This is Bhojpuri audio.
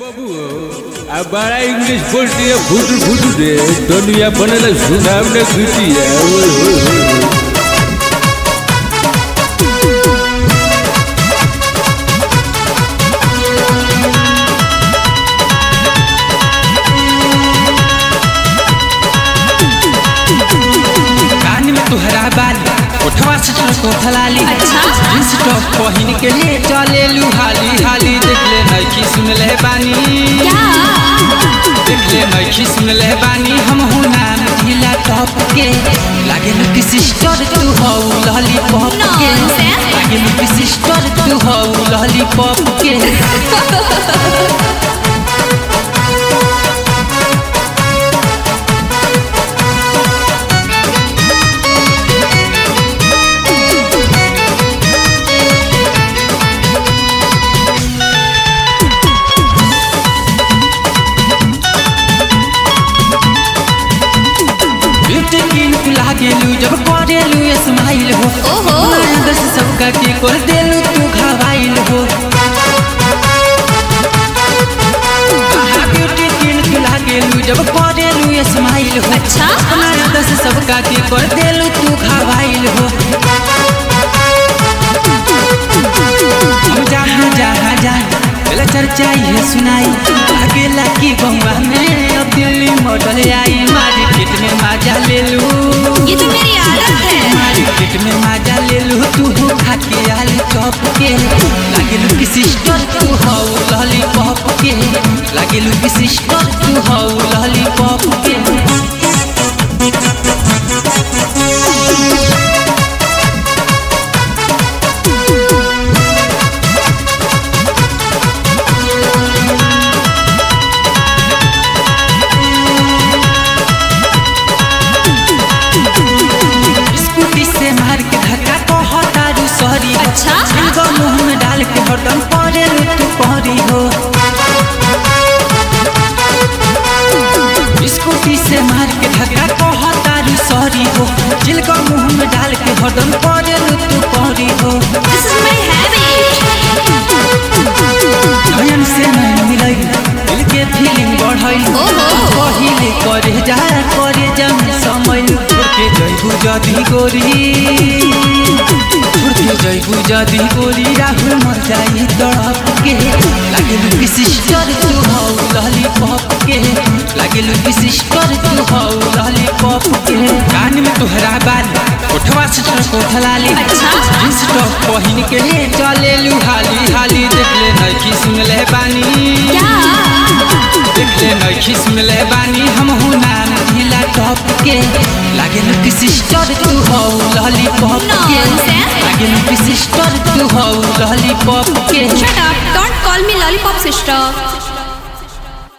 बाबू आ बड़ा इंग्लिश बोलती है फुटू फुटू रे दुनिया बनेला सुनाम ने खींची है ओए होए होए कान में तुहरा बाली ओठवा से कोठा लाली अच्छा। जींस टॉप पहिन के ले चले लू हाली हाली देख ले नइखी सुन ले बानी क्या देख ले नइखी सुन ले बानी हम हो नाम ढीला टॉप के लागे लू की सिस्टर तू हो लॉलीपॉप के Nonsense. लागे लू की सिस्टर तू हो लॉलीपॉप के ब्यूटी क्वीन तू लागेलू जब करेलू स्माइल हो ओहो। अंदर से सबका के कर देलू तू घावाइल हो आहा, ब्यूटी क्वीन तू लागेलू जब करेलू स्माइल हो अच्छा। अपना अंदर से सबका के कर देलू तू घावाइल हो हम जहाँ जहाँ जाए पहले चर्चा ये सुनाई अकेला की बंगा में अब दिल्ली मॉडल आई मार्केट में मजा ले लू ये तो मेरी आदत है मार्केट में मजा ले लू तू हो खा के आलू चॉप के लागे लू की सिस्टर तू हो लॉलीपॉप के लागे लू की सिस्टर तू हो लॉलीपॉप के स्कूटी से मार के धक्का कहतारू सॉरी अच्छा। एगो मुंह में डाल के हरदम परे तू परी हो स्कूटी से मार के धक्का कहतारू सॉरी हो जिलका मुंह में डाल के हरदम परे तू परी हो दिस इज माय हैबिट नयन से नयन मिलई दिल के फीलिंग बढ़ई ओहो। पहिले करे जा करे जा समय छोड़ के जइबू जदी गोरी छोड़ के जइबू जदी गोरी राहुल मर जाई तड़प के लागे लुकी सिस्टर तू हौ लॉलीपॉप के लागे लुकी सिस्टर तू हौ लॉलीपॉप के कान में तुहरा बाली ओठवा से कोठा लाली अच्छा। जींस टॉप पहिन के ले चले लू हाली हाली देख ले नइखी सुन ले बानी क्या देख ले नइखी सुन ले बानी हम हो नाम ढीला टॉप के लागे लुकी सिस्टर तू हो लॉलीपॉप के Nonsense. लागे लुकी सिस्टर तू हो लॉलीपॉप के shut up don't call me lollipop sister